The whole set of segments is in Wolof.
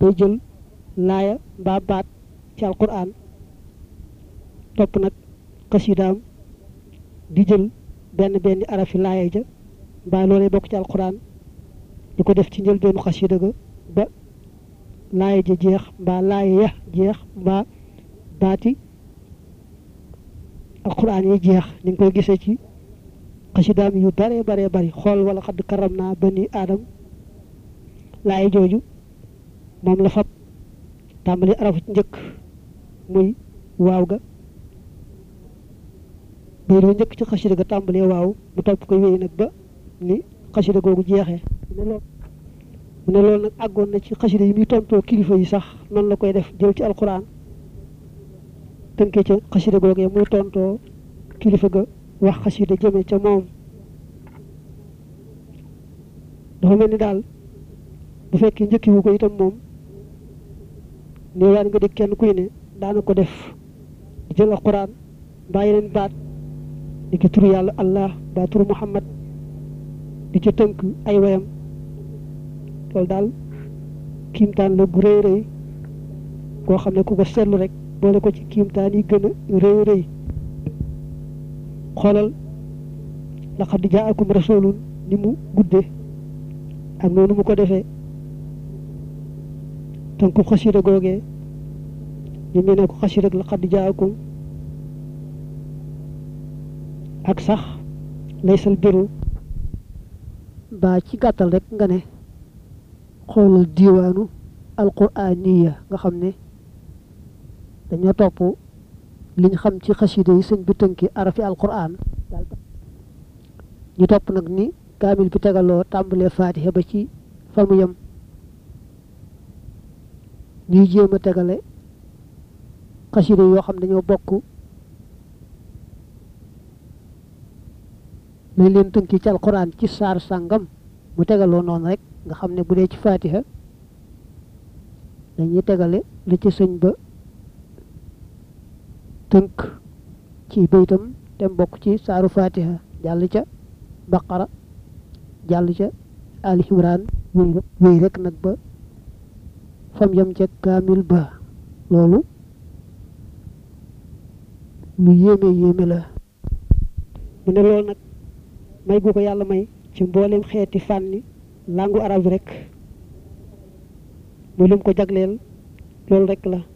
day jël laaya mbaa baat ci alquran topp nag xasidaam di jël benn benn arafi laaya ja mbaa loolee bokk ci alquran di ko def ci njëlbeenu xasida ga ba laaya ja jeex mbaa laaya ya jeex mbaa baati alquran yi jeex ni nga koy gisee ci xasidaam yu bare bare bari xool wala xadd karam naa bani aadam laaya jooju moom la fab tàmbali arafu ci njëkk muy waaw ga biir ba njëkk ci xasida ga tàmbalee waaw mu topp ko wéy nag ba ni xasida googu jeexee mu ne loolu mu ne loolu nag àggoon na ci xasida yi muy tontoo kilifa yi sax noonu la koy def jël ci alquran tënkee ca xasida googee muy tontoo kilifa ga wax xasida jëme ca moom dafa mel ni daal bu fekkee njëkki wu ko itam moom nii waan nga dégg kenn kuy ne daana ko def di jël alquran mbaa yeneen baat di ki turu yàlla allah mbaa turu muhammad di ca tënk ay wayam loolu daal kiimtaan la gu rëy rëy koo xam ne ku ko seetlu rek boole ko ci kiimtaan yi gën a rëy rëy xoolal laqad jaakum rasulun ni mu guddee ak noonu mu ko defee tënku xasida googee ñu mu ne ko xasida ak laqad jaakum ak sax laysal biru ba ci gàttal rek nga ne xoolal diiwaanu alquraaniya nga xam ne dañoo topp liñ xam ci xasida yi sëñ bi tënki arafi alquran ñu topp nag ni kaamil bi tegaloo tàmbalee faatiha ba ci fa mu yem ñuy jéem a tegale xasida yoo xam dañoo bokk lañ leen tënki ci alquran ci saar sàngam mu tegaloo noonu rek nga xam ne bu dee ci faatiha dañuy tegale li ci sëñ ba tënk ci baytam te bokk ci saaru fatiha jàll ca baqara jàll ca ali imran wéy rek wéy rek nag ba fam yam ca kaamil ba loolu lu yéeme yéeme la mu ne loolu nag may gu ko yàlla may ci mboolem xeeti fànni langu arab bi rek muy lim ko jagleel loolu rek la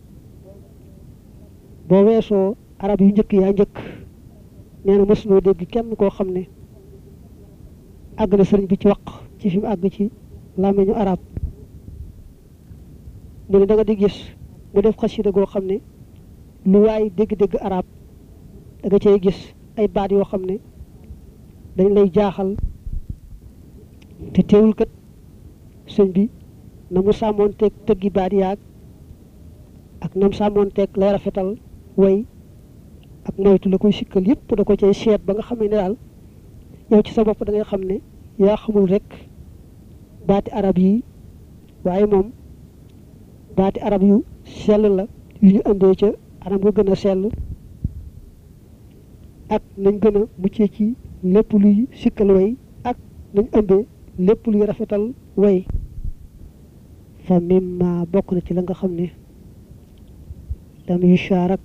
boo weesoo arab yu njëkk yaa njëkk nee na mos noo dégg kenn koo xam ne àgg na sëriñ bi ci wax ci fi mu àgg ci làmmiñu arab mu ne da nga di gis mu def xasida goo xam ne lu waay dégg-dégg arab da nga cay gis ay baat yoo xam ne dañ lay jaaxal te teewul kat sëñ bi na mu sàmmoonteeg tëggi baat yaag ak nam sàmmoonteeg lay rafetal way ak moytu la koy sikkal yëpp da ko cay seet ba nga xam ne daal yow ci sa bopp da ngay xam ne yaa xamul rek baati arab yi waaye moom baati arab yu sell la yu ñu indee ca anam nga gën a sell ak nañ gën a muccee ci lépp luy sikkal way ak nañ ëmbee lépp luy rafetal way fa mimma bokk na ci la nga xam ne dam yu shaarak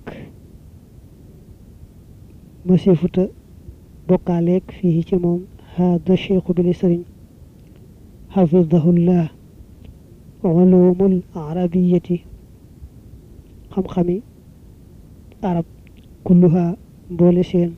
masifuta bokkaaleeg fii ci moom hada cheikhu bi li sëriñ xafidahullah ulumul arabiyati xam-xami arab kulluha mboole seen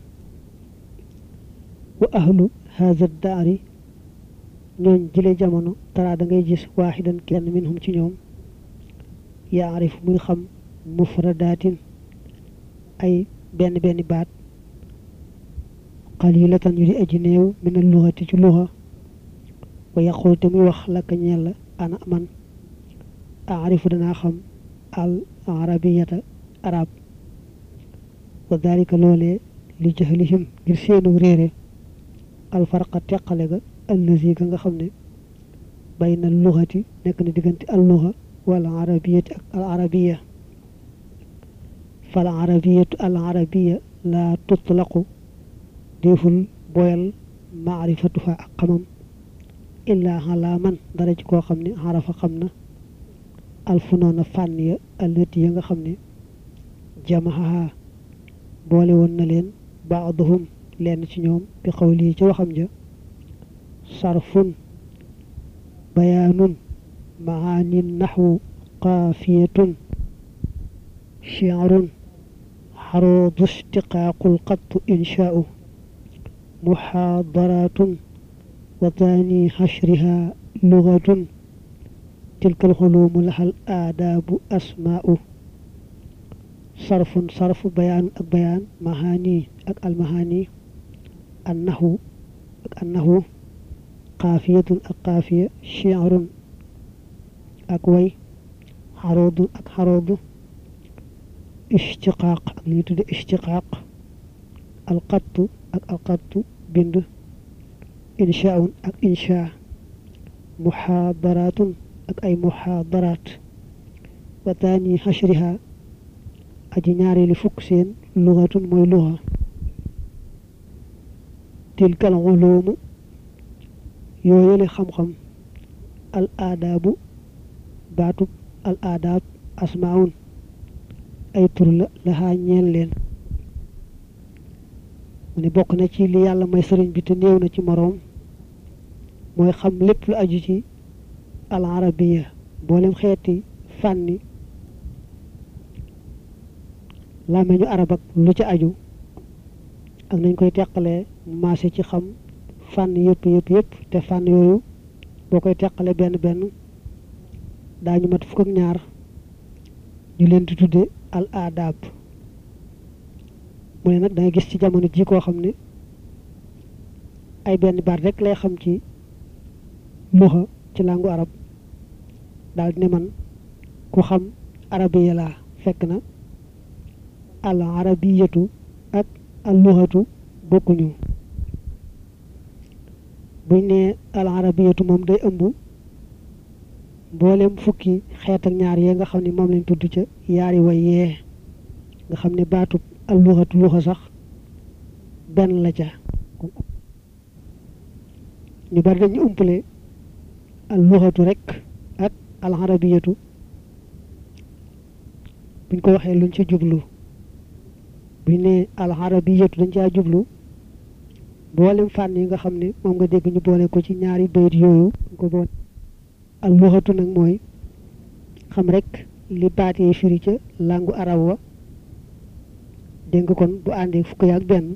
wa ahlu hada daari ñooñ jële jamono tara da ngay gis waaxidan kenn minhum ci ñoom yaarif muy xam mufradaatin ay benn benn baat qalilatan yu di aji néew min al luxati ci luxa wa yaqul te muy wax lakka ñeel la ana man aarifu danaa xam al arabiyata arab wa dalika loolee li jahlihim ngir seenu réere al farqa teqale ga allazi ga nga xam ne bayna al luxati nekk na diggante al luxa wal arabiyati ak al arabiya fal arabiyatu al arabiya la tutlaqu déeful boyal maarifatuha ak xamam illaa xalaa man dara ci koo xam ne xarafa xam na alfunoona fànn ya allati ya nga xam ne jamaha boole woon na leen baaduhum lenn ci ñoom bi xawli ci waxam ja sarfun bayaanun maani naxwu qaafiyatun shi'run xaruudu ishtiqaaqul qattu inshaa'u muxaadaraatun wa taani xashriha lugatun tilka alxuluumu laxal aadaabu asmaa'u sarfun sarfu bayaan ak bayaan mahaani ak almahaani annahu ak annahu qaafiyatun ak qaafiya shi'run ak way xaruudu ak xaruudu ishtiqaaq ak li ñu tudde ishtiqaaq alqattu ak alqattu bind inshaun ak insha muxaadaraatun ak ay muxaadaraat wa taani xashriha aji ñaareeli fukk seen lugatun mooy luga tilkal uloomu yooyale xam-xam al aadaabu baatub al aadaab asmaun ay tur la laxaa ñeel leen mu ne bokk na ci li yàlla may sëriñ bi te néew na ci moroom mooy xam lépp lu aju ci al arabiya mboolem xeeti fànni làmmeñu arab ak lu ci aju ak nañ koy teqalee maase ci xam fànn yëpp yëpp yëpp te fànn yooyu boo koy teqale benn benn daañu mat fukk ak ñaar ñu leen di tudde al adab mu ne nag da nga gis ci jamono ji koo xam ne ay benn baat rek lay xam ci luxa ci làngu arab daal di ne man ku xam arabiya laa fekk na al arabiyatu ak al luxatu bokkuñu buñ ne al arabiyatu moom day ëmb mboolem fukki xeet ak ñaar yee nga xam ne moom lañ tudd ca yaari way yee nga xam ne baatub al luxatu luxa sax benn la ca ñu bari dañu umpale al luxatu rek ak al arabiyatu buñ ko waxee luñ ci jublu buñ ne al arabiyatu dañ caa jublu mboolem fànn yi nga xam ne moom nga dégg ñu boole ko ci ñaari bayit yooyu ko boole al luxatu nag mooy xam rek li baat yi firi ca làngu arab wa dégg nga kon bu àndee fukk ak benn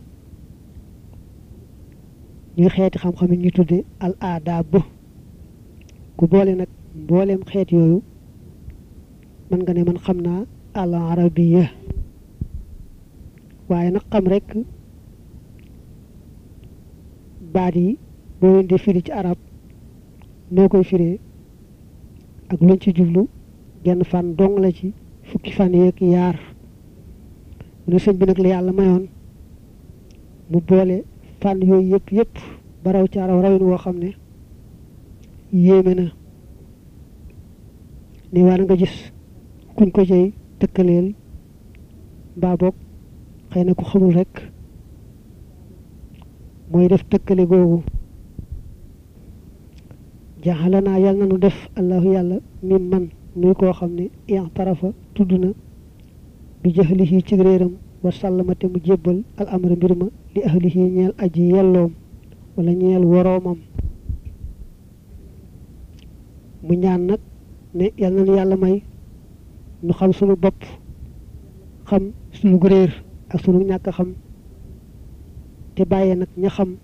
ñuy xeeti xam-xam yi ñu tudde al aadaab ku boole nag mbooleem xeet yooyu mën nga ne man xam naa al arabiya waaye nag xam rek baat yi boo leen di firi ci arab noo koy firee ak luñ ci jublu genn fan dong la ci fukki fan yeeg yaar mu ne sëñ bi nag la yàlla mayoon mu boole fànn yooyu yëpp yëpp ba raw ci araw rawin woo xam ne yéeme na ni war nga gis kuñ ko cay tëkkaleel mbaa boog xëy na ku xamul rek mooy def tëkkale googu jaxala naa yàlla na nu def allahu yàlla mi man nuy koo xam ne i'tarafa tudd na bi jahlihi ci réeram wa sàllama te mu jébbal al amra mbir ma li ahlihi ñeel aji yelloom wala ñeel woroomam mu ñaan nag ne yal na nu yàlla may nu xam sunu bopp xam sunu réer ak sunu ñàkk xam te bàyyee nag ña xam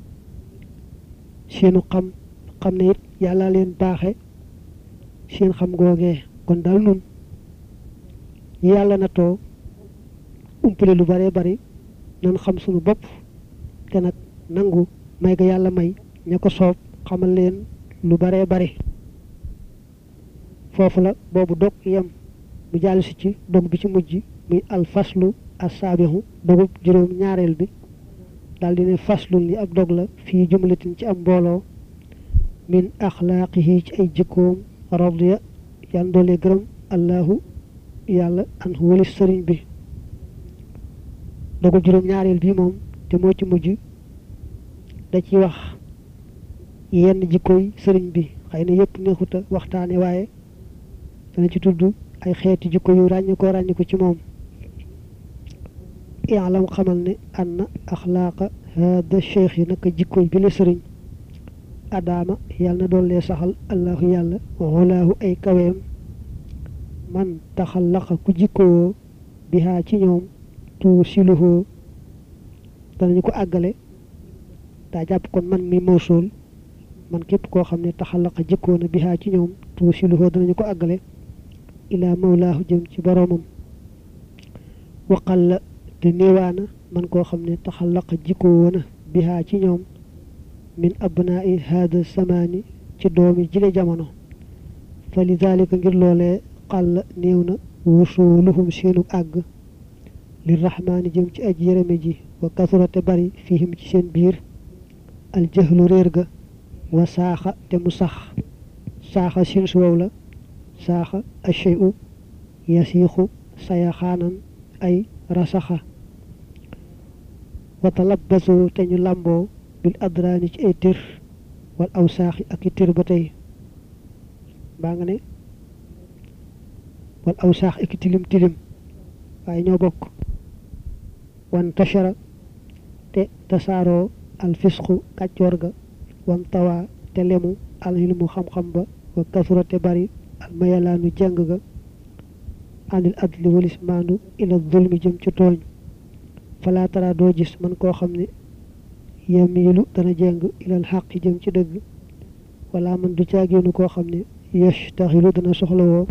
seenu xam xam ne it yàlla leen baaxe seen xam googee kon daal nun ñu yàlla na too umpale lu bare bari nan xam sunu bopp te nag nangu may ga yàlla may ña ko soob xamal leen lu bare bari foofu la boobu dog yem mu jàll si ci dog bi ci mujj muy alfaslu asaabihu dogub juróom ñaareel bi daal di ne faslun li ab dog la fii jumlatin ci am mbooloo min axlaaqihi ci ay jikkoom radiya yàlla doole gërëm allahu yàlla an walis sëriñ bi dogub juróom ñaareel bi moom te moo ci mujj da ci wax yenn jikkoy sëriñ bi xëy na yëpp neexuta waxtaane waaye dana ci tudd ay xeeti jikko yu ràññi ko ràññi ko ci moom ilam xamal ne anna axlaaqa hada cheikh yi naka jikko bi la sëriñ adaama yàlla na doollee saxal allahu yàlla walaahu ay kaweem man taxallaqa ku jikkowoo bihaa ci ñoom tu siluhoo danañu ko àggale daa jàpp kon man mi mawsul man képp koo xam ne taxallaqa jikkoo na bihaa ci ñoom tu siluhoo danañu ko àggale ilaa mawlaahu jëm ci boroomam waqal la te néewaana man koo xam ne taxallaqa jikkoo na bihaa ci ñoom min abnaa'i hada samaani ci doomi jile jamono fa li dalika ngir loolee xàll néew na wusuluhum seenu àgg li rahmaani jëm ci aj yërëme ji wa kasurate bari fihim ci seen biir aljahlu réer ga wa saaxa te mu sax saaxa sin suwow la saaxa acheyu yasiixu sayaxaanan ay rasaxa wa talabbasu te ñu làmboo bil adraani ci ay tir wal aw saaxi ak i tir ba tey mbaa nga ne wal aw saax ak i tilim tilim waaye ñoo bokk wan tashara te tasaaroo al fisqu kàccoor ga wan tawaa te lemu al ilmu xam-xam ba wa kasura te bari al mayalaanu jàng ga anil adli walis maandu ila zulmi jëm ci tooñ falaa tara doo gis man koo xam ne yamiilu dana jeng ilal xaq jëm ci dëgg wala man du caageenu koo xam ne yashtaxilu dana soxlawoo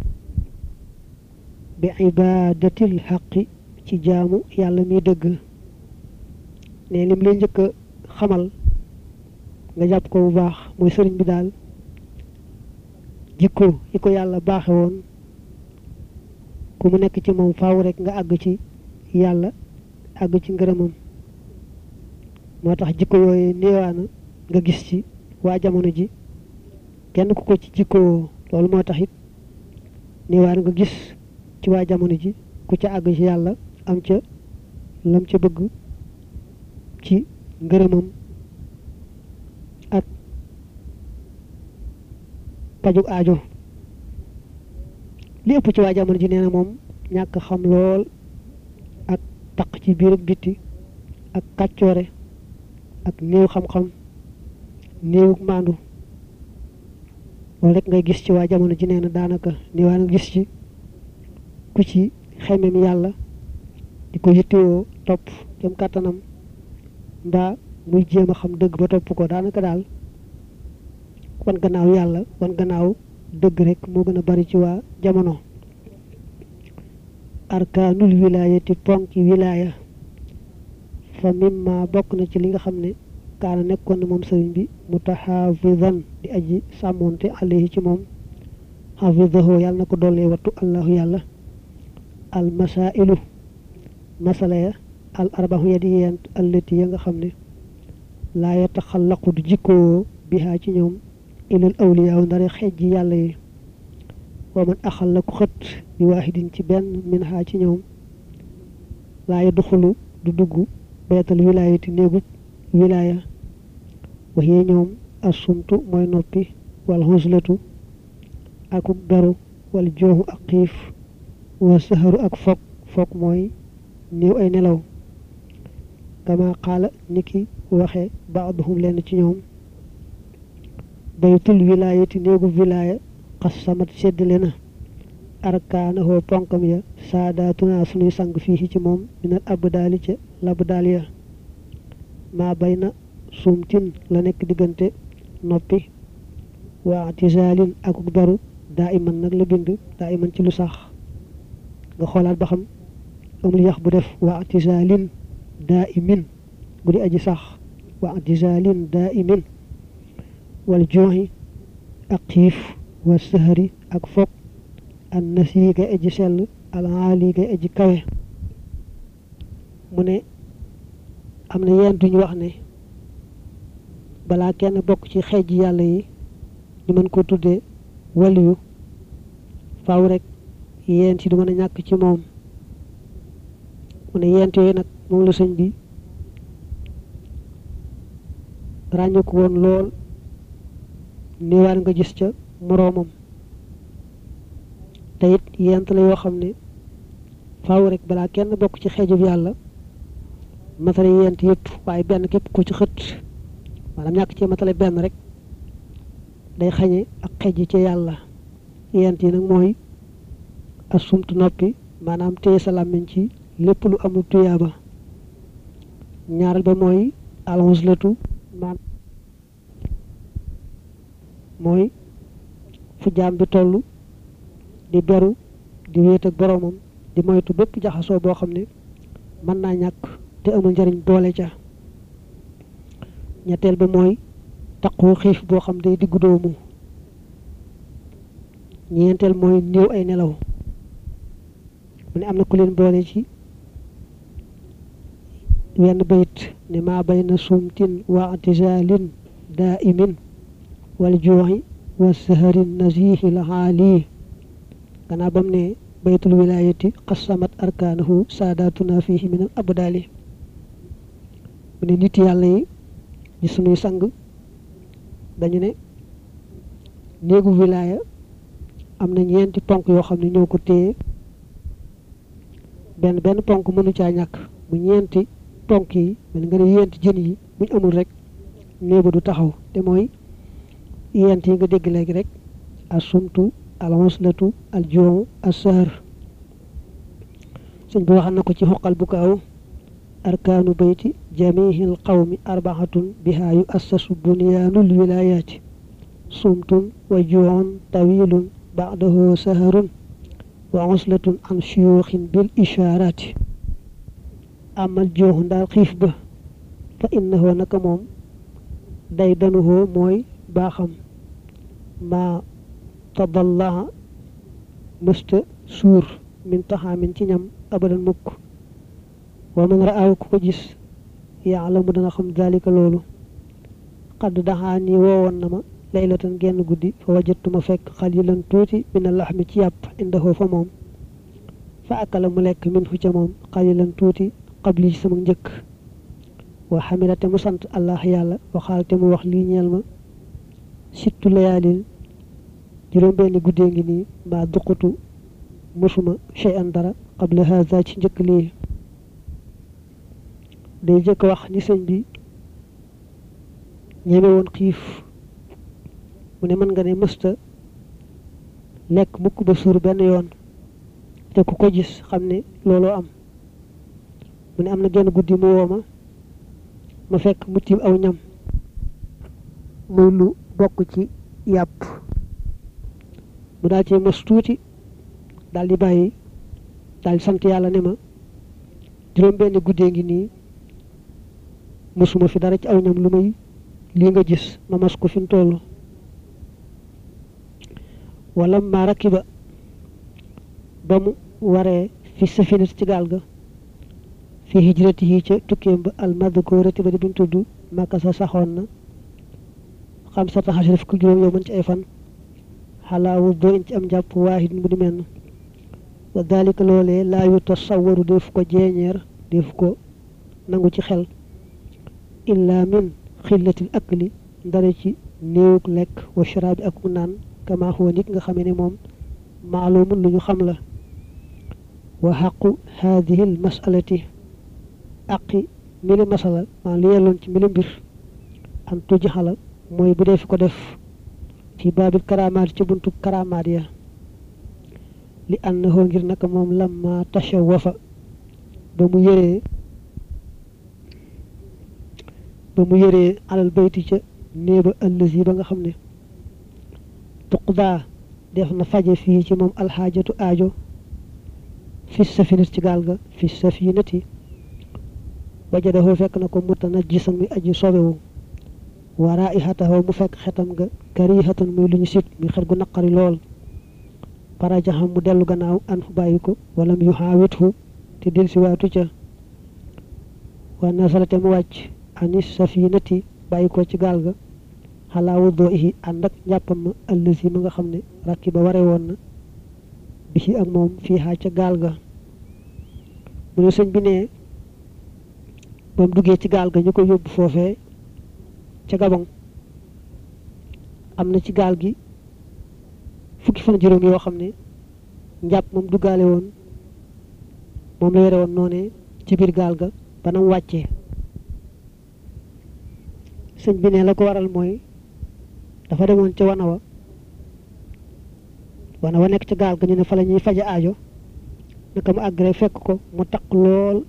bi ibadatil xaqi ci jaamu yàlla mi dëgg ne lim lay njëkk a xamal nga jàpp ko bu baax mooy sëriñ bi daal jikko yi ko yàlla baaxe woon ku mu nekk ci moom faaw rek nga àgg ci yàlla àgg ci ngërëmam moo tax jikko yooyu néewaana nga gis ci waa jamono ji kenn ku ko ci jikko loolu moo tax it néewaana nga gis ci waa jamono ji ku ca àgg ci yàlla am ca lam ca bëgg ci ngërëmam ak paju aajo li ëpp ci waa jamono ji nee na moom ñàkk xam lool ak taq ci biir ak bitti ak kàccoore ak néew xam-xam néewuk maandu loolu rek ngay gis ci waa jamono ji nee na daanaka néewaa nga gis ci ku ci xemem yàlla di ko yittewoo topp kem kàttanam mbaa muy jéem a xam dëgg ba topp ko daanaka daal wan gannaaw yàlla wan gannaaw dëgg rek moo gën a bari ci waa jamono arkaanul wilaayati ponki wilaaya fa mimma bokk na ci li nga xam ne kaana nekkoon na moom sëriñ bi mutaxaafidan di aji sàmmoonte alayhi ci moom xafidahu yàlla na ko dollee wattu allahu yàlla al masailu masala ya al arbaxu ya di yent allati ya nga xam ne laa yataxallaqu du jikkoo bihaa ci ñoom ilal awliyaaw ndare xejji yàlla yi wa man axal la ku xët bi waaxidin ci benn min haa ci ñoom laa yadxulu du dugg beetal wilaayati néegub wilaaya waxee ñoom assumtu mooy noppi wal xuslatu akuk beru wal jooxu ak xiif wa saharu ak fog fog mooy néew ay nelaw kama xaala niki waxe baaduhum lenn ci ñoom baytul wilaayati néegub wilaaya xas samat seddale na arkaanahoo ponkam ya saadaatuna sunuy sang fii ci moom minal abdaali ca labdaal ya maa bay na sumtin la nekk diggante noppi waa tisaalin akuk baru daa iman nag la bind daa iman ci lu sax nga xoolaat ba xam amul yax bu def waa tisaalin daa imin bu di aji sax waa tisaalin daa imin wal jooxi ak xiif wa sahari ak fog an nasi kay aji sell alaali kay aji kawe mu ne am na yenn duñu wax ne balaa kenn bokk ci xeej yàlla yi ñu mën ko tuddee waliyu faaw rek yéen ci du mën a ñàkk ci moom mu ne yent yooyu nag moom la sëñ bi ràññu ko woon lool néewaan nga gis ca moroomam te it yent la yoo xam ne faaw rek balaa kenn bokk ci xeejub yàlla matale yent yëpp waaye benn képp ku ci xët maanaam ñàkk ci matale benn rek day xañe ak xeej ci yàlla yent yi nag mooy asumtu noppi maanaam téye sa làmmiñ ci lépp lu amul tuyaaba ñaareel ba mooy alxuslatu maan mooy fu jaam bi toll di beru di wéet ak boroomam di moytu bépp jaxasoo boo xam ne mën naa ñàkk te amul njariñ boole ca ñetteel ba mooy taqoo xiif boo xam day diggu doomu ñeenteel mooy néew ay nelaw mu ne am na ku leen boole ci wenn bayit ne maa bayna sumtin wa atijalin daimin wal juuxi wa saharin nasihi la xaali gannaaw bam ne baytul wilayati qasamat arkaanahu saadatuna fihi min al abdaali mu ne nit yàlla yi di sunuy sang dañu ne néegu wilaya am na ñeenti ponk yoo xam ne ñoo ko téye benn benn ponk mënu caa ñàkk bu ñeenti ponk yi mel nga ne yenti jën yi buñ amul rek néegu du taxaw te mooy yent yi nga dégg léegi rek asumtu alxuslatu aljoomu assahar sëñ bi waxal na ko ci xoqal bu kaaw arkaanu bayti jamihil qawmi arbaxatun bihaa yu assasu bunyaanul wilayaati sumtun wa juuxun tawilun baadahu saharun wa xuslatun an shuyuuxin bil ishaaraati amal jooxu ndaal xiif ba fa innahu naka moom day danuhoo mooy baaxam maa tadallaha mësta suur min taxaamin ci ñam abadan mukk wa man raaw ku ko gis yaalamu dana xam dalika loolu xadd daxaa nii woowoon na ma laylatan genn guddi fa wajatuma fekk xalilan tuuti mina laxmi ci yàpp indahoo fa moom fa akala mu lekk min fu ca moom xalilan tuuti xabli ci sama njëkk wa xamila te mu sant allah yàlla waxaal te mu wax lii ñeel ma sittu layaalin juróom benni guddee ngi nii mbaa duqutu musuma chey an dara qabla haza ci njëkk lii day jëkk wax ni sëñ bi ñeme woon xiif mu ne mën nga ne mësta lekk mukk ba suur benn yoon te ku ko gis xam ne looloo am mu ne am na genn guddi mu woo ma ma fekk mu tiim aw ñam muy lu bokk ci yàpp mu daal cee mos tuuti daal di bàyyi daal di sant yàlla ne ma juróom benn guddee ngi nii mosuma fi dara ci aw ñam lu may lii nga gis ma mas ko fi mu toll wala ma rakiba ba mu waree fi safinat ci gaal ga fi hijrati yi ca tukkeem ba almadkurati ba di buñ tudd màkka sa saxoon na xam sa taxasir fukki juróom yow mën ci ay fan xalaawu boo in ci am jàpp waahid mu di menn wa dalika loolee laa yu tasawwaru def ko jeeñeer def ko nangu ci xel illa min xillatil akli ndare ci néewug lekk wa sharaabi ak mu naan kama huwa nit nga xamee ne moom maalumun lu ñu xam la wa xaqu haadihi l masalati aqi mili masala maa li yelloon ci mili mbir an tuji xala mooy bu dee fi ko def fi baabil karamaat ci buntu karamaat ya li annahu ngir naka moom lamma tashawafa ba mu yëree ba mu yëree alal bayti ca néeba ëllësi ba nga xam ne tuqdaa def na faje fii ci moom alxaajatu aajo fi safinat ci gaal ga fi safinati wajadahu fekk na ko mutanajjisan muy aji sobewu wa raihatahu mu fekk xetam nga karihatan muy lu ñu sit muy xet gu naqari lool farajaxam mu dellu gannaaw an fu bàyyi ko walam yu xaawithu te del si waatu ca wa nasalate mu wàcc anis safinati bàyyi ko ci gaal ga xalaa wuddoo ihi ànd ak njàppam ma ëllësi ma nga xam ne rakki ba ware woon na bi ci ak moom fii xaa ca gaal ga mu ne sëñ bi ne ba mu duggee ci gaal ga ñu ko yóbbu foofee ca Gabon am na ci gaal gi fukki fan juróom yoo xam ne njàpp moom duggaale woon moom la yore woon noonee ci biir gaal ga ba nam wàccee sëñ bi ne la ko waral mooy dafa demoon ca wana wa wana wa nekk ca gaal ga ñu ne fa la ñuy faja aajo naka mu àgg rek fekk ko mu taq lool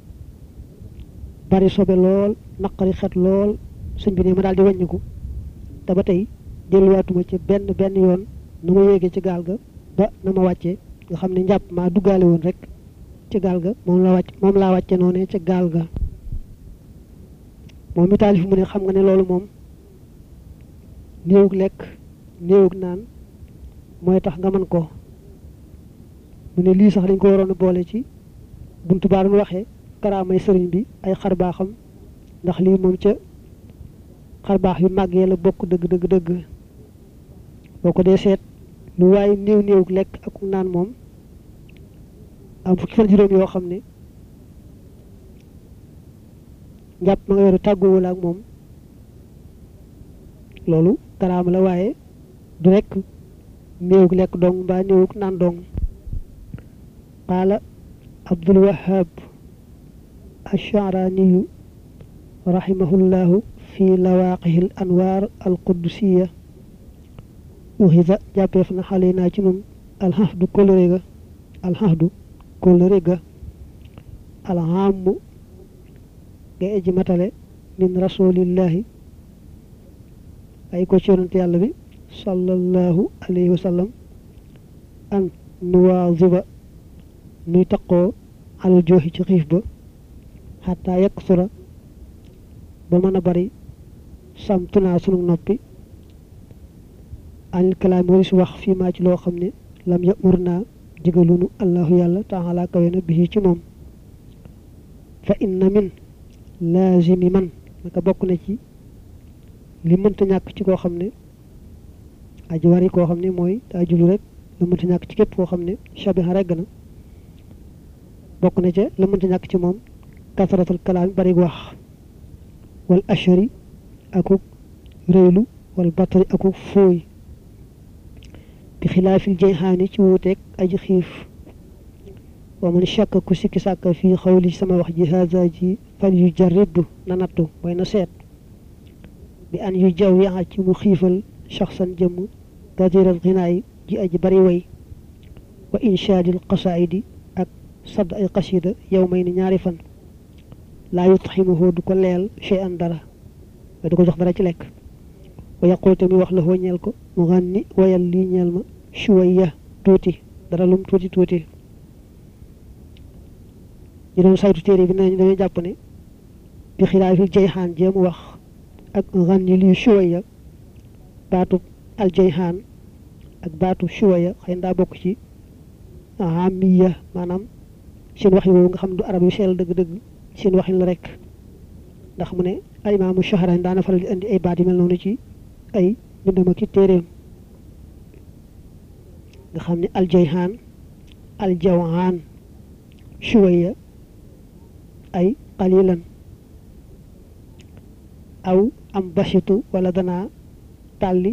bari sobe lool naqari xet lool sëñ bi ne ma daal di wàññiku te ba tey delluwaatuma ci benn benn yoon nu ma yéegee ci gaal ga ba na ma wàccee nga xam ne njàpp maa duggaale woon rek ci gaal ga moom la wàcc moom laa wàcce noonee ca gaal ga moom mi taalif mu ne xam nga ne loolu moom néewug lekk néewug naan mooy tax nga mën ko mu ne lii sax dañ ko waroon a boole ci buntu baa doon waxee karaamay sëriñ bi ay xar baaxam ndax lii moom ca xar baax yu màggee la bokk dëgg dëgg dëgg boo ko dee seet lu waaye néew néewug lekk ak naan moom am fukki fan juróom yoo xam ne njàpp ma nga yoru tàgguwul ak moom loolu karaama la waaye du rekk néewug lekk dong mbaa néewug naan dong qaala abdul wahab الشعراني رحمه الله في لواقه الأنوار القدسية وهذا جابفنا حالينا جنون الحفظ كل ريغا الحفظ كل ريغا العام جاء جمتale من رسول الله أي كوشيرنت يالله بي صلى الله عليه وسلم أن نواظب نيتقو على الجوح ci با xataa yekk sura ba mën a bari samtunaa sunu noppi anil kalaami waris wax fii maa ci loo xam ne lam yamur naa digalunu allahu yàlla taala kawe na bii ci moom fa inna min laazimi man naka bokk na ci li mënta ñàkk ci koo xam ne aji wari koo xam ne mooy daa jublu rek la mënta ñàkk ci képp koo xam ne shabiha regg na bokk na ca la mënta ñàkk ci moom kasaratul kalaam bari wax wal ashari akuk réylu wal batari akuk fooy bi xilaafil jayxaani ci wuuteeg aji xiif wa man shakk ku sikki sàkk fii xawli sama wax ji haza ji fal yu jarridu na nattu mooy na seet bi an yu jaw yaxa ci mu xiifal shaxsan jëmm gadiral xinaay ji aji bari way wa inshaadil qasaidi ak sadd ay qasida yow may ni ñaari fan laa yutximuhu du ko leel chey an dara du ko jox dara ci lekk wa yaqul te muy wax la ñeel ko mu xànni wayal lii ñeel ma shuwaya tuuti dara lum tuuti tuuti ñu doon saytu téere bi nañ dañoo jàpp ne bi xilaafil jayxaan jéem wax ak xànni lii shuwaya baatub al jayxaan ak baatub shuwaya xëy na daa bokk ci amiya maanaam seen wax yi woowu nga xam du arab yu seel dëgg-dëgg seen waxin la rek ndax mu ne ay imaamu Shahraani daana faral di indi ay baat yu mel noonu ci ay bindama ki téeréem nga xam ne aljayhaan aljawhaan shuwaya ay qalilan aw am basitu wala danaa tàlli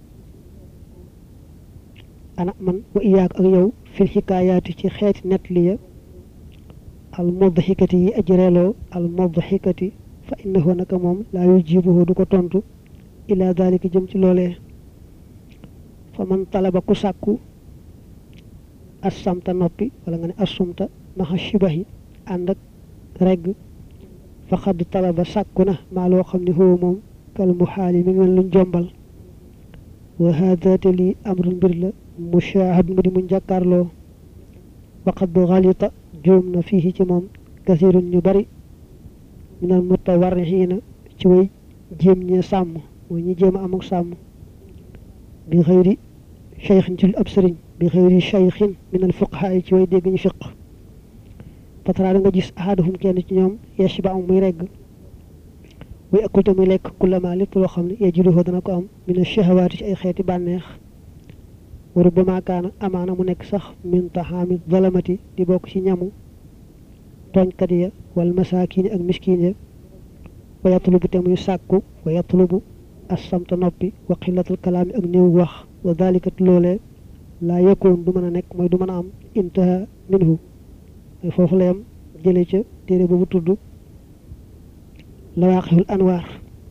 ana man wa iyaak ak yow fil xikaayaati ci xeeti net li ya al mudhikati yi ajreeloo al mudhikati fa innahu naka moom laa yujibuhu du ko tontu ila dalika jëm ci loolee fa man talaba ku sàkku assamta noppi wala nga ne assumta maxa shibahi ànd ak regg fa xadd talaba sàkku na maa loo xam ne huwa moom kal mu xaali mi ngi mel luñ jombal wa hada te lii amrun mbir la mushahad mu di mu jàkkaarloo waqad xalita juum na fii ci moom kasirun ñu bari minal mutawarrixiina ci way jéem ñee sàmm mooy ñi jéem a am ak sàmm bi xëyri cheikhin ci lu ab sëriñ bi xëyri cheikhin minal fuqahaa ci way dégg ñu fiq fatara da nga gis ahadahum kenn ci ñoom yesh ba am muy regg way akul te muy lekk kullama lépp loo xam ne yajiduhu dana ko am mina shahawaati ci ay xeeti bànneex wa rubbama kaana amaana mu nekk sax min taxaami zalamati di bokk ci ñamu tooñkat ya wal masaakiini ak miskiin ya wa yatlubu te muy sàkku wa yatlubu assamta noppi wa xillatul kalaami ak néew wax wa dalikat loolee laa yëkkoon du mën a nekk mooy du mën a am intaha minhu mooy foofu la yam jële ca téere boobu tudd lawaaxihul anwaar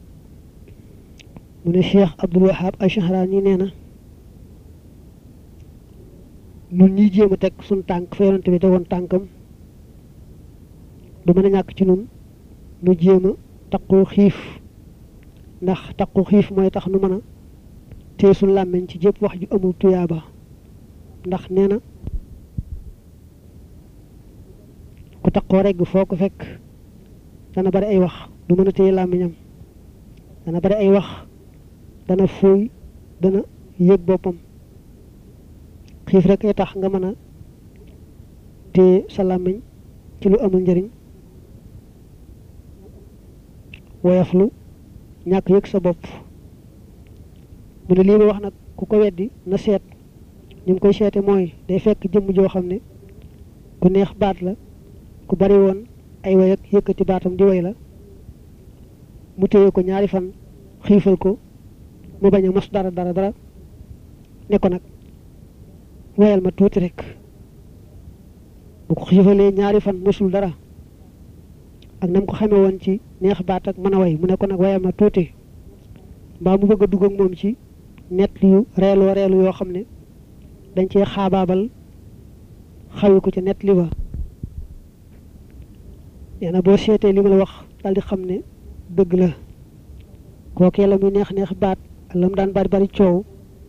mu ne cheikh abdul wahab ashahraani nee na nun ñiy jéem a teg suñ tànk fa yonante bi tegoon tànkam du mën a ñàkk ci nun nu jéem a taqu xiif ndax taqu xiif mooy tax nu mën a téye suñ làmmiñ ci jëpp wax ju amul tuyaaba ndax nee na ku taqoo regg foo ko fekk dana bari ay wax du mën a téye làmmiñam dana bari ay wax dana fuuy dana yëg boppam xiif rek ay tax nga mën a téye sa làmmiñ ci lu amul njëriñ woyaflu ñàkk yëg sa bopp mu ne lii ma wax nag ku ko weddi na seet ñu ngi koy seete mooy day fekk jëmm joo xam ne ku neex baat la ku bari woon ay way ak yëkkati baatam di way la mu téye ko ñaari fan xiifal ko mu bañ a mos dara dara dara ne ko nag wayal ma tuuti rek bu ko xiifalee ñaari fan mosul dara ak nam ko xamee woon ci neex baat ak mën a way mu ne ko nag wayal ma tuuti mbaa mu bëgg a dugg ak moom ci nett yu reeloo reelu yoo xam ne dañ cee xaabaabal xawi ko ci nett li ba nee na boo seetee li ma la wax daal di xam ne dëgg la kookee la muy neex neex baat ak la mu daan bari bari coow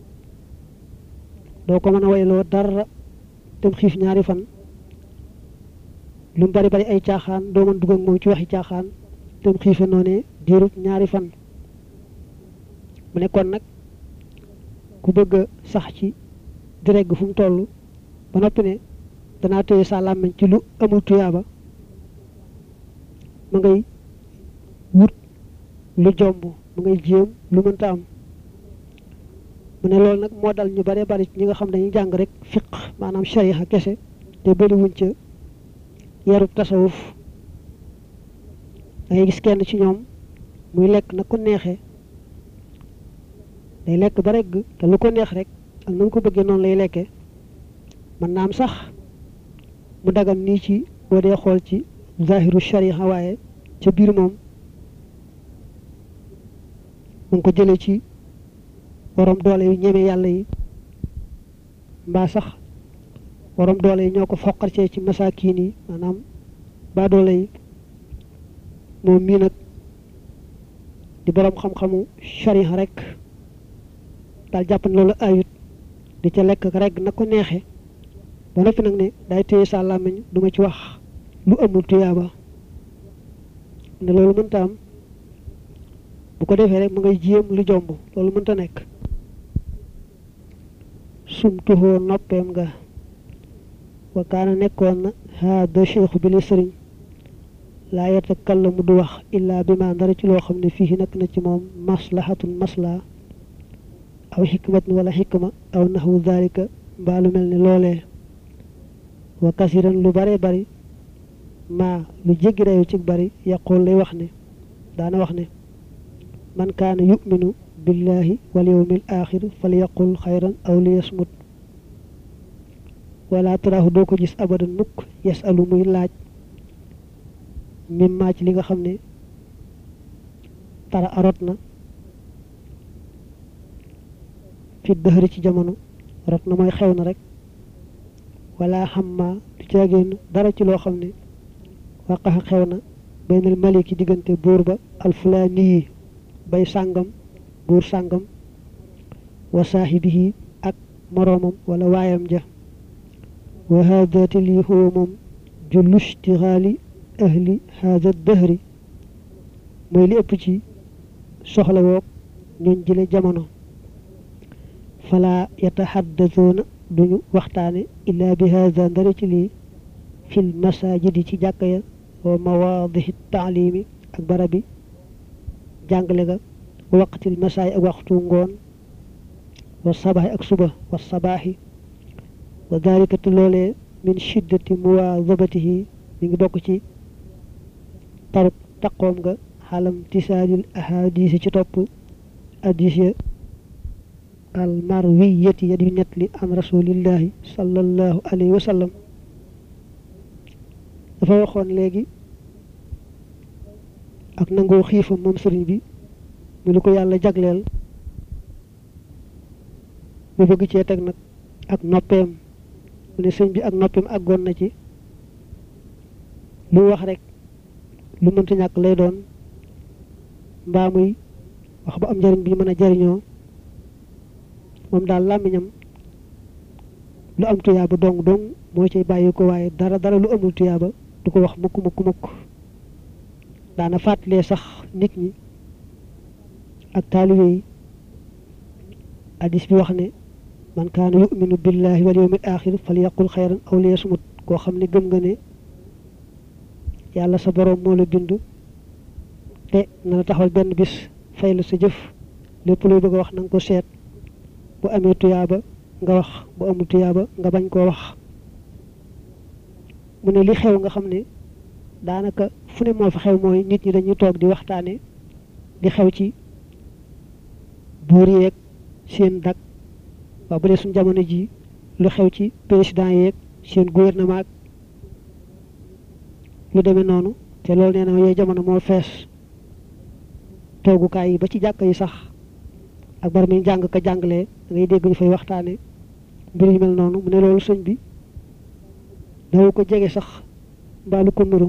doo ko mën a wayloo dara dem xiif ñaari fan lu mu bari bari ay caaxaan doo mën dugg ak moom ci waxi caaxaan dem xiife noonee diirub ñaari fan mu nekkoon nag ku bëgg a sax ci di regg fu mu toll ba noppi ne danaa téye sa làmmiñ ci lu amul tuyaaba ma ngay wut lu jomb ma ngay jéem lu mënta am mu ne loolu nag moo dal ñu bare bari ñi nga xam dañuy jàng rek fiq maanaam shariha kese te bëriwuñ ca yarub tasawuf da ngay gis kenn ci ñoom muy lekk na ko neexee day lekk ba regg te lu ko neex rek ak na mu ko bëggee noonu lay lekkee mën naa am sax mu dagan nii ci boo dee xool ci zahiru shariha waaye ca biir moom mu ngi ko jëlee ci borom doole yu ñeme yàlla yi mbaa sax borom doole yi ñoo ko foqarcee ci masaakiin yi maanaam baa doole yi moom mii nag di borom xam-xamu shariha rek daal jàpp ne loolu ayut di ca lekk rek na ko neexee ba noppi nag ne day téye sa làmmiñ du ma ci wax lu amul tuyaaba ne loolu mënta am bu ko defee rek mu ngay jéem lu jomb loolu mënta nekk sumtuhoo noppeem nga wa kaana nekkoon na haada cheikhu bi li sëriñ laa yatakallamu du wax illaa bi ma dara ci loo xam ne fii nekk na ci moom maslahatun masla aw xikmatun wala xikma aw naxwu dalika mbaa lu mel ne loolee wa kasiran lu bare bari maa lu jéggi dayu ci bari yaqul lay wax ne daana wax ne man kaana yuminu billahi wal yawmil axir fal yaqul xayran aw li yasmut wala taraahu doo ko gis abadan mukk yasalu muy laaj mim maa ci li nga xam ne tara arot na fi dëxëri ci jamono rot na mooy xew na rek wala xamma du caagéen dara ci loo xam ne waqaxa xew na baynal maliki diggante buur ba alfulaani yi bay sàngam buur sàngam wa saaxibihi ak moroomam wala waayam ja wa haadati lii huwa moom jullu istixaali ahli haada dëhri mooy li ëpp ci soxla woog ñooñ jële jamono fala yataxaddasuuna duñu waxtaane illaa bi haada ndara ci lii fil masajidi ci jàkka ya wa mawaadihi taalimi ak barabi jàngale ga wa waqtil masaay ak waxtu ngoon wa sabaaxi ak suba wa sabaaxi wa dalika te loolee min shiddati muwaazabatihi mi ngi bokk ci taruk taqoom nga xalam tisaadil ahadisi ci topp addis ya al marwiyati ya di net li an rasulillahi sallallahu alayhi wa sallam dafa waxoon léegi ak nangoo xiifam moom sëriñ bi mu lu ko yàlla jagleel mu bëgg cee teg nag ak noppeem mu ne sëñ bi ak noppeem àggoon na ci lu wax rek lu mënta ñàkk lay doon mbaa muy wax ba am njariñ bi ñu mën a jariñoo moom daal làmmiñam lu am tuyaaba dong dong moo cay bàyyi ko waaye dara dara lu amul tuyaaba du ko wax mukk mukk mukk daana fàttalee sax nit ñi ak taalibe yi hadis bi wax ne man kaana yuminu billahi wal yawmil axir fal yaqul xayran aw liyasmut koo xam ne gëm nga ne yàlla sa boroom moo la bind te na la taxawal benn bis fay la sa jëf lépp luy bëgg a wax na nga ko seet bu amee tuyaaba nga wax bu amul tuyaaba nga bañ koo wax mu ne li xew nga xam ne daanaka fu ne moo fa xew mooy nit ñi dañuy toog di waxtaane di xew ci buur yeeg seen dak waaw bu dee suñ jamono ji lu xew ci président yeeg seen gouvernement lu demee noonu te loolu nee na yooyu jamono moo fees toogukaay yi ba ci jàkka yi sax ak bar mi jàng ka jàngalee da ngay dégg ñu fay waxtaane mbir yu mel noonu mu ne loolu sëñ bi daw ko jege sax mbaalu ko nuru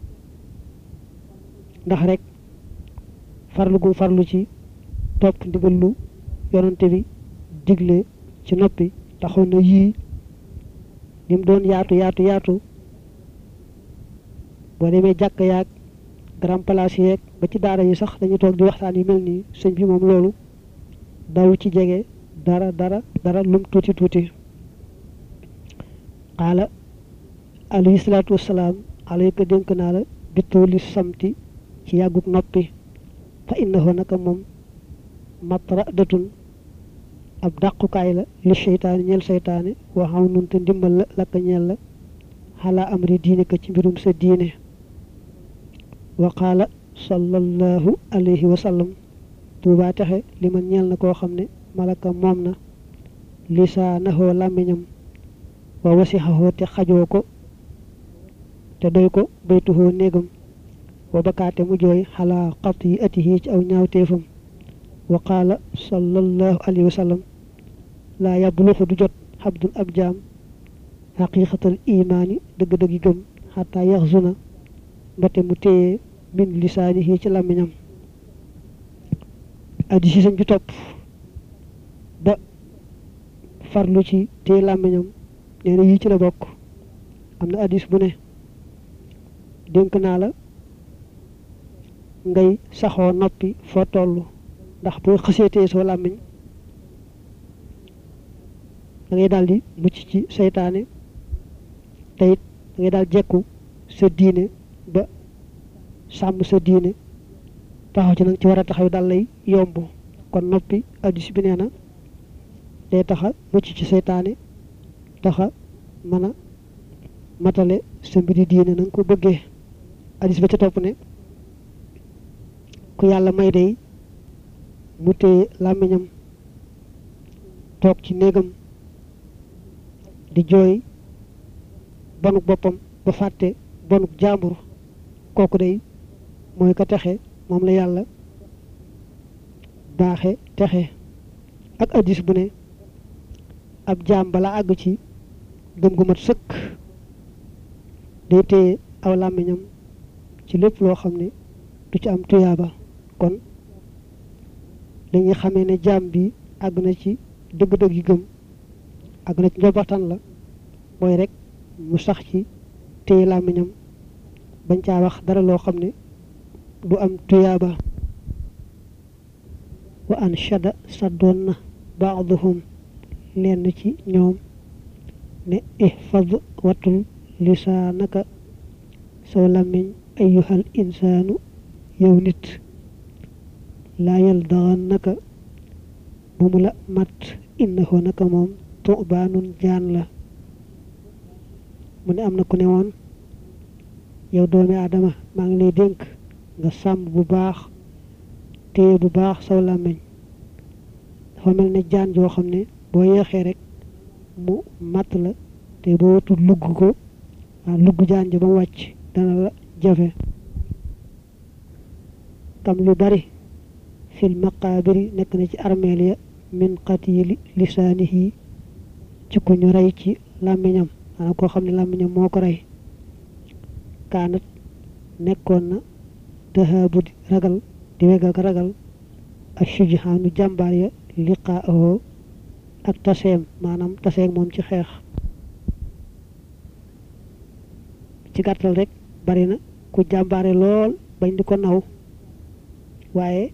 ndax rek farlu gum farlu ci topp ndigal lu yonante bi digle ci noppi taxoon na yii ni mu doon yaatu yaatu yaatu boo demee jàkk yaag grand place yeeg ba ci daara yi sax dañuy toog di waxtaan yu mel nii sëñ bi moom loolu daw ci jege dara dara dara lum tuuti tuuti xaala alayhi salaatu wasalaam alayka dénk naa la bittooli samti ci yàgguk noppi fa innahu naka moom matra datun ab dàqukaay la li seytaane ñeel seytaane waxaw nun te ndimbal la lakka ñeel la xalaa amri diine ka ci mbirum sa diine wa qaala sallallahu alayhi wa sallam tuubaa texe li man ñeel na koo xam ne malaka moom na lisaanahoo làmmiñam wa wasixahoo te xajoo ko te doy ko baytuhoo néegam wa bakaate mu jooy xalaa xat yi atihi ci aw ñaawteefam wa qaala sallallahu alayhi wa sallam laa yabluxu du jot xabdun ab jaam xaqiqatal imaani dëgg-dëggi gëm xataa yaxzuna mbate mu téye min lisaanihi ci làmmiñam addis yi sañ bi topp ba farlu ci téye làmmiñam nee na yii ci la bokk am na addis bu ne dénk naa la ngay saxoo noppi foo toll ndax boo xësee téye soo làmmiñ da ngay daal di mucc ci seytaane te it da ngay daal jekku sa diine ba sàmm sa diine taxaw ci nag ci war a taxaw daal lay yomb kon noppi addis bi nee na day taxa mucc ci seytaane taxa mën a matale sa mbiri diine na nga ko bëggee addis ba ca topp ne ku yàlla may day mu téye làmmiñam toog ci néegam di jooy bonuk boppam ba fàtte bonuk jaambur kooku day mooy ko texe moom la yàlla baaxe texe ak addis bu ne ab jaam bala àgg ci gëm gu mat sëkk day téye aw làmmiñam ci lépp loo xam ne du ci am tuyaaba kon dañuy xamee ne jaam bi àgg na ci dëgg-dëgg yi gëm àgg na ci njobaxtan la mooy rek mu sax ci téye làmmiñam bañ caa wax dara loo xam ne du am tuyaaba wa anshada saddoon na baaduhum lenn ci ñoom ne ihfad watul lisaanaka saw làmmiñ ayyuhal insaanu yow nit laa yaldaxannaka bu mu la mat innahu naka moom tubaanun jaan la mu ne am na ku ne woon yow doomi aadama maa ngi lay dénk nga sàmm bu baax téye bu baax saw làmmiñ dafa mel ne jaan joo xam ne boo yeexee rek mu matt la te boo watul lugg ko waaw lugg jaan ji ba mu wàcc dana la jafe kam lu bari fil maqaabiri nekk na ci armeel ya min qatili lisaanihi ci ku ñu rey ci làmmiñam maanaam koo xam ne làmmiñam moo ko rey kaanat nekkoon na dahaabu di ragal di weg ak ragal ak sujhaanu jàmbaar ya liqaahoo ak taseem maanaam taseeg moom ci xeex ci gàttal rek bari na ku jàmbaare lool bañ di ko naw waaye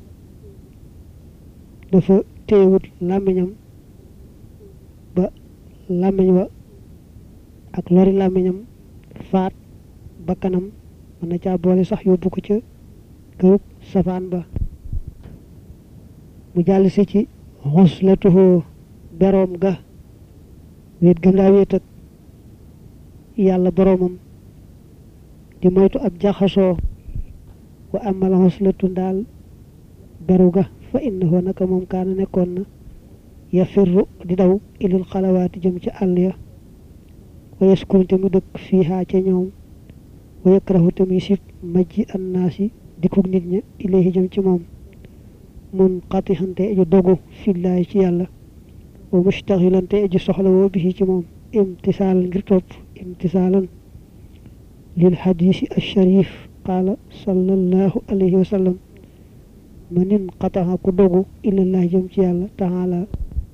dafa téewut làmmiñam ba làmmiñ wa ak lori làmmiñam faat ba kanam mën na caa boole sax yóbbu ko ca kërub safaan ba mu jàll si ci xuslatuhu beroom ga wéet gëm daa wéet ak yàlla boroomam di moytu ab jaxasoo wa amal xuslatu ndaal beru ga fa innahu naka moom kaana nekkoon na yafirru di daw ilil xalawaati jëm ci àll ya wa yaskunu te mu dëkk fiihaa ca ñoom wa yakrahu te muy sib majji annaasi dikkug nit ña ilayhi jëm ci moom mun xatixante aju dogu fillaahi ci yàlla wa mustaxilante aju soxla woo bi ci moom imtisaalan ngir topp imtisaalan lil xadiisi alsharif qaala sallallahu alayhi wa sallam manin xataxa ku dogu ilallaahi jëm ci yàlla taala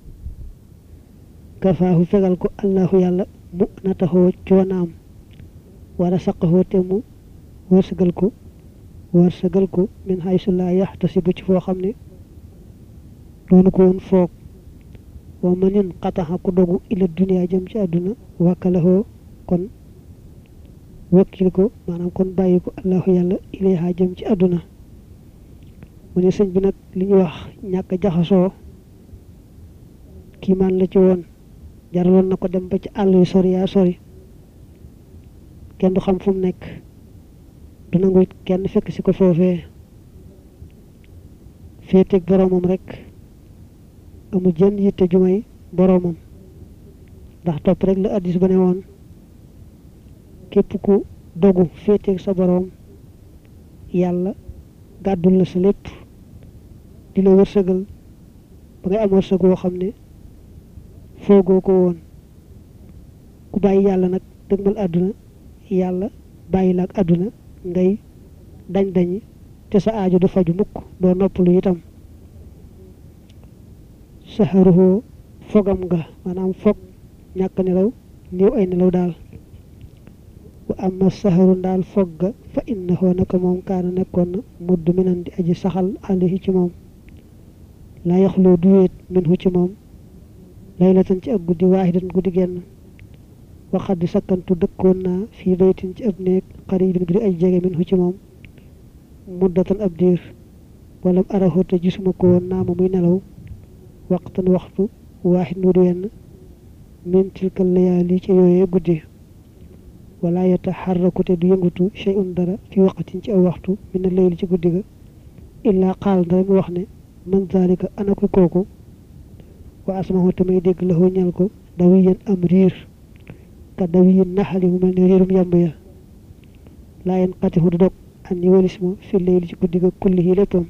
kafaahu fegal ko allahu yàlla mu nataxoo coonaam wala saqaxoo te mu wërsëgal ko wërsëgal ko min haysu laa yaxtasibu ci foo xam ne doonu ko woon foog wa manin xataxa ku dogu ila duniyaa jëm ci àdduna wakkalahoo kon wakkil ko maanaam kon bàyyi ko allahu yàlla ilayha jëm ci àdduna mu ne sëñ bi nag li ñuy wax ñàkk jaxasoo kii maan la ci woon jaraloon na ko dem ba ci àll yu sori yaa sori kenn du xam fu mu nekk du nangu kenn fekk si ko foofee féeteeg boroomam rek amul jën yitte ju may boroomam ndax topp rek la addis ba ne woon képp ku dogu féeteeg sa boroom yàlla gàddul la sa lépp di la wërsëgal ba ngay am wërsëg woo xam ne foogoo ko woon ku bàyyi yàlla nag dëgmal àdduna yàlla bàyyi la ak àdduna ngay dañ dañi te sa aajo du faju mukk doo noppalu itam saxaruhoo fogam nga maanaam fog ñàkk nelaw néew ay nelaw daal wa amma saxaru ndaal fog ga fa innahu naka moom kaana nekkoon na mudd minan di aji saxal alayhi ci moom laa yaxloo du wéet minhu ci moom laylatan ci ak guddi waaxidan guddi genn waxat di sakkantu dëkkoon naa fii baytin ci ab néeg xaribin bi di aj jege minhu ci moom muddatan ab diir wala arahu te gisuma ko woon naa ma muy nelaw waxtan waxtu waaxid nu di wenn min tilkal layaali ci yooyee guddi wala yataxarraku te du yëngutu shay'un dara fi waqatin ci aw waxtu min layli ci guddi ga illaa qaal dara mu wax ne man zalika ana ko kooku wa asmahu tamay dégg la ñal ko dawiyan am riir ka dawiyin naxali mu mel ni riirum yàmb ya laa yen xatixu du dog an ni walis ma fi layli ci guddi ga kulli yi léppam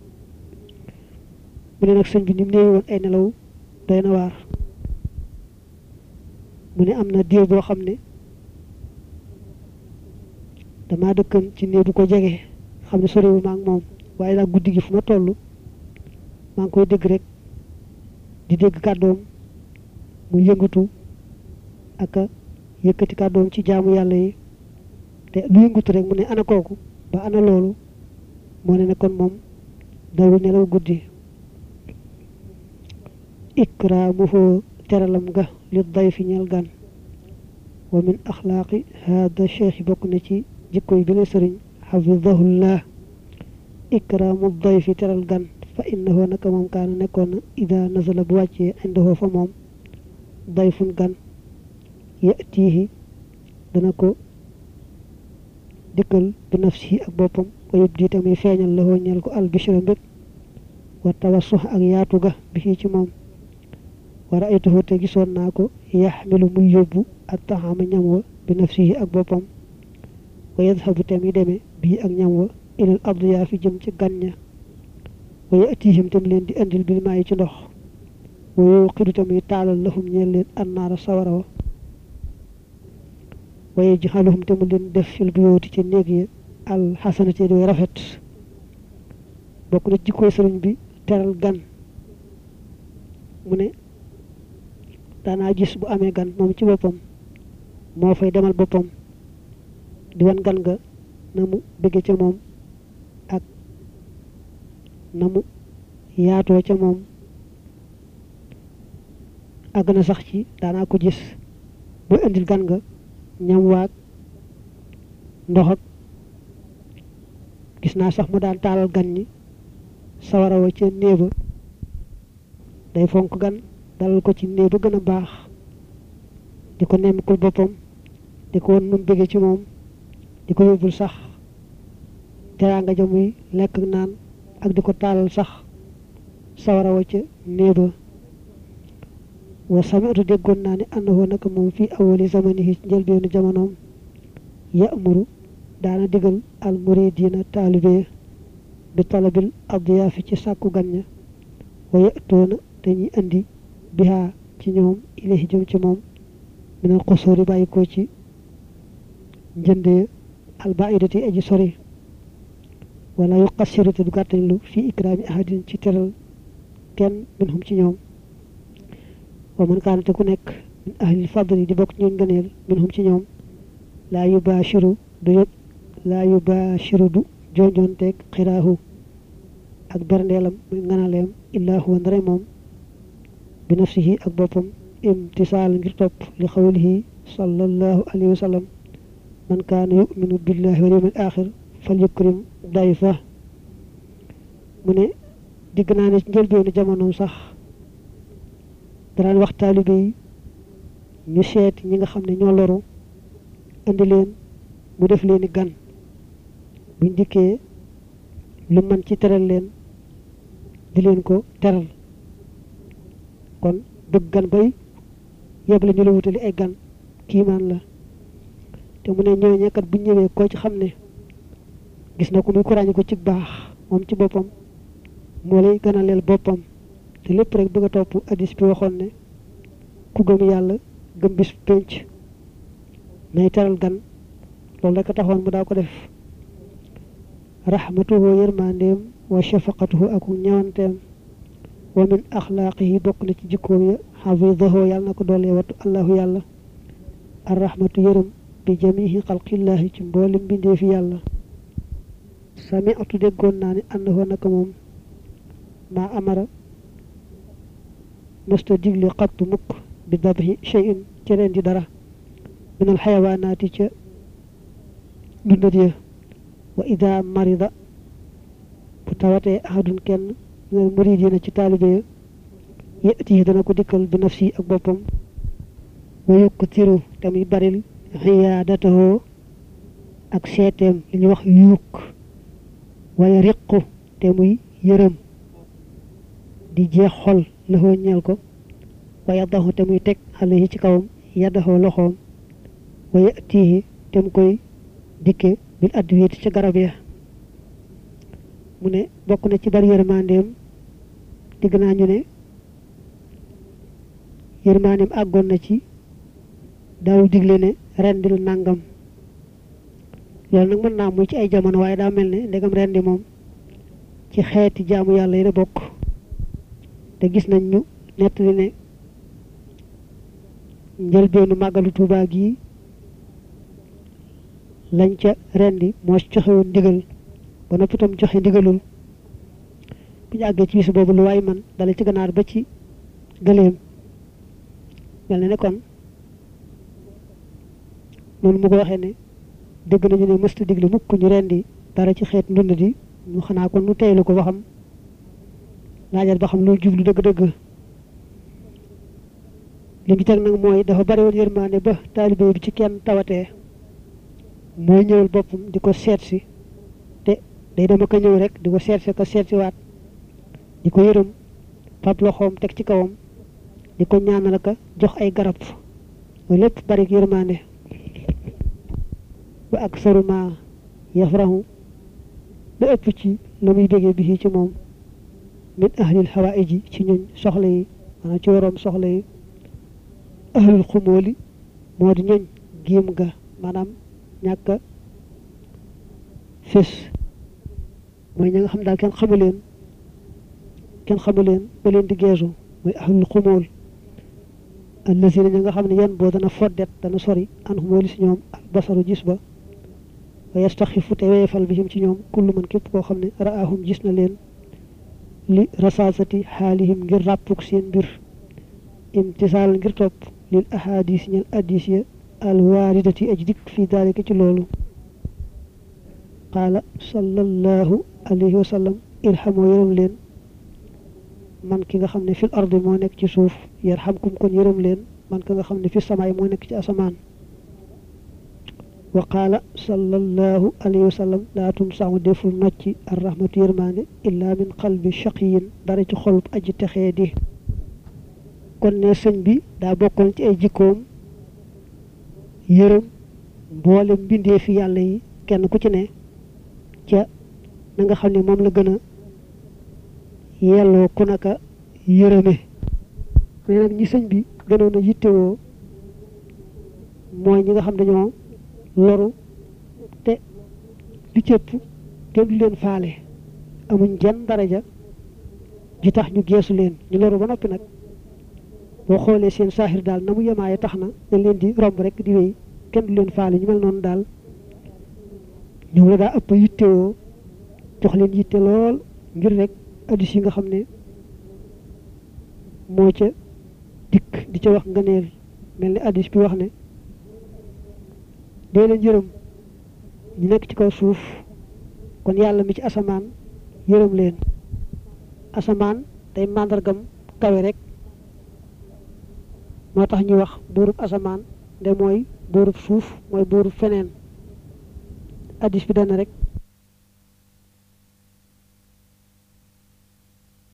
mu ne nag sëñ bi ni mu néewi woon ay nelaw doy na waar mu ne am na diir boo xam ne damaa dëkkan ci néeg bu ko jege xam ne soriwu ma ak moom waaye daal guddi gi fu ma toll maa ngi koy dégg rek di dégg kàddoom mu yëngatu ak a yëkkati kàddoom ci jaamu yàlla yi te lu yëngatu rek mu ne ana kooku ba ana loolu moo ne ne kon moom dawul nelaw guddi ikraamuhu teralam ga li dayfi ñeel gan wa min axlaaqi hada cheikh bokk na ci jikkoy bi la sëriñ xafidahullah ikraamu dayfi teral gan fa innahu naka moom kaana nekkoon na ida nazala bu wàccee indahu fa moom dayfun gan yatiihi dana ko dikkal bi nafsihi ak boppam wa yubdi tamuy feeñal la ñeel ko albishra mbég wa tawassux ak yaatu ga bi ci moom wa raaytuhu te gisoon naa ko yaxmilu muy yóbbu ak taxaama ñam wa bi nafsihi ak boppam wa yadhabu te muy demee bii ak ñam wa ilal abdiyaa fi jëm ci gan ña wa yatihim tam leen di andil bil maayi ci ndox wa yuqidu tamuy taalal lahum ñeel leen annaara sawara wa wa yajxaluhum te mu leen def fil buyooti ci néeg yi al xasanati doy rafet bokk na jikkooy sëriñ bi teral gan mu ne daanaa gis bu amee gan moom ci boppam moo fay demal boppam di wan gan nga na mu bëgge ca moom ak na mu yaatoo ca moom àgg na sax ci daanaa ko gis bu indil gan nga ñam waag ndox ak gis naa sax mu daan taalal gan ñi sawara wa ca néeba day fonk gan dalal ko ci néeg ba gën a baax di ko nemmikul boppam di ko won nu mu bëgge ci moom di ko yóbbul sax teraanga ja muy lekk naan ak di ko taalal sax sawara wa ca néeba wa sami'tu déggoon naa ne annahu naka moom fii awali zamanihi ci njëlbeenu jamonoom ya'muru daana digal al muridina taalibe bi talabil adiyaafi ci sàkku gan ña wa ya'tuuna dañuy andi bihaa ci ñoom ilayhi jëm ci moom minal xusuuri bàyyi ko ci njëndee albaidati aji sori wala yuqassiru te du gàttañ lu fii ikraami ahadin ci teral kenn minhum ci ñoom wa man kaana te ku nekk min ahlil fadli di bokk ñooñ gëneel minhum ci ñoom laa yubaashiru du yëg laa yubaashiru du jonjonteeg xiraahu ak berndeelam muy nganaleem illaa huwa ndare moom bi nafsihi ak boppam imtisaal ngir topp li xawlihi sallallahu alayhi wa sallam man kaana yuminu billahi wal yawmil axir fal yukrim dayfa mu ne digg naa ne ci njëlbeenu jamonoom sax daraan wax taalibe yi ñu seet ñi nga xam ne ñoo loru indi leen mu def leen i gan buñ dikkee lu man ci teral leen di leen ko teral kon bëgg gan bay yeb la ñu la wutali ay gan kiimaan la te mu ne ñooñee kat bu ñëwee koo ci xam ne gis na ko muy kuraañi ko ci baax moom ci boppam moo lay gën a leel boppam te lépp rek bëgg a topp addis bi waxoon ne ku gëm yàlla gëm bis pénc nay teral gan loolu rek a taxoon mu daa ko def rahmatuhu yërmandeem wa shafaqatuhu ak ñawanteem wa min axlaaqihi bokk na ci jikkoom ya xafidahu yàlla na ko doolee wattu allahu yàlla arrahmatu yërëm bi jamihi xalqillahi ci mboolem bindee fi yàlla sami'tu déggoon naa ne annahu naka moom maa amara mësta digle xattu mukk bi dabhi shay'in ci leen di dara min al xayawaanaati ca dundat ya wa ida marida bu tawatee ahadun kenn minal muridina ci taalibe ya yëti dana ko dikkal bi nafsi ak boppam wa yukktiru tamit baril xiyaadatahu ak seeteem li ñuy wax yuuk waaye riqu te muy yërëm di jeex xol laxoo ñeel ko wa yaddaxu te muy teg xale yi ci kawam yaddaxoo loxoom wa yatihi te mu koy dikke bil adwiyati ca garab ya mu ne bokk na ci bari yërmandeem digg naa ñu ne yërmandeem àggoon na ci daawul digle ne rendil nangam loolu nag mën naa muy ci ay jamono waaye daa mel ne ndegam rendi moom ci xeeti jaamu yàlla yi la bokk te gis nañ ñu nettali ne njëlbeenu màggalu Tuubaa gi lañ ca rendi moo joxewoon ndigal ba noppi itam joxe ndigalul bu ñu àggee ci bis boobu lu waay man dala ci ganaar ba ci gëléem mel na ne kon noonu mu ko waxee ne dégg nañu ne mësta digle mukk ñu rendi dara ci xeet ndund di ñu xanaa kon nu teylu ko ba xam laajal ba xam loolu jublu dëgg-dëgg li mu teg nag mooy dafa bari woon yërmaande ba taalibe bi ci kenn tawatee mooy ñëwal boppam di ko seet si te day dama ko ñëw rek di ko seet si ko seet si waat di di ko yërëm fab loxoom teg ci kawam di ko ñaanal ka jox ay garab loolu lépp bari yërmande ba ak saruma yafrahu la ëpp ci la muy bégee bi ci moom min ahlil hawaïji ci ñuñ soxla yi maanaam ci waroom soxla yi ahlul xumóoli moo di ñoñ giim ga maanaam ñàkk a fés mooy ña nga xam daal kenn xamu leen kenn xamu leen ba leen di geesu mooy ahlul xumóol allazina ña nga xam ne yan boo dana foddet dana sori an xumóoli si ñoom al basaru gis ba wa yastaxifu te weefal bihim ci ñoom kullu man képp koo xam ne raahum gis na leen li rasaasati xaalihim ngir ràppuk seen mbir imtisaal ngir topp lil ahadis ñal addis ya al waaridati aj dikk fii daalika ci loolu qaala sallallahu alayhi wa sallam irhamoo yërëm leen man ki nga xam ne fil ardi moo nekk ci suuf yarhamkum kon yërëm leen man ka nga xam ne fi samaay moo nekk ci asamaan wa qaala sallallahu alayhi wa sallam laa tunsamu deful nocci ar rahmatu yërmaande illa min qalbi shaqiyin dara ci xolub aji texee di kon ne sëñ bi daa bokkoon ci ay jikkoom yërëm mboole mbindee fi yàlla yi kenn ku ci ne ca na nga xam ne moom la gën a yelloo ku naka yërëme mais nag ñi sëñ bi gënoon a yittewoo mooy ñi nga xam dañoo loru te li cëpp kenn du leen faale amuñ jenn daraja ji tax ñu geesu leen ñu loru ba noppi nag boo xoolee seen saaxir daal na mu yemaaye tax na dañ leen di romb rek di wéy kenn du leen faale ñu mel noonu daal ñoom la daa ëpp yittewoo jox leen yitte lool ngir rek addis yi nga xam ne moo ca dikk di ca wax ngëneel mel ni addis bi wax ne dee leen yërëm ñu nekk ci kaw suuf kon yàlla mi ci asamaan yërëm leen asamaan day màndargam kawe rek moo tax ñuy wax buurub asamaan nde mooy buurub suuf mooy buurub feneen addis bi dana rek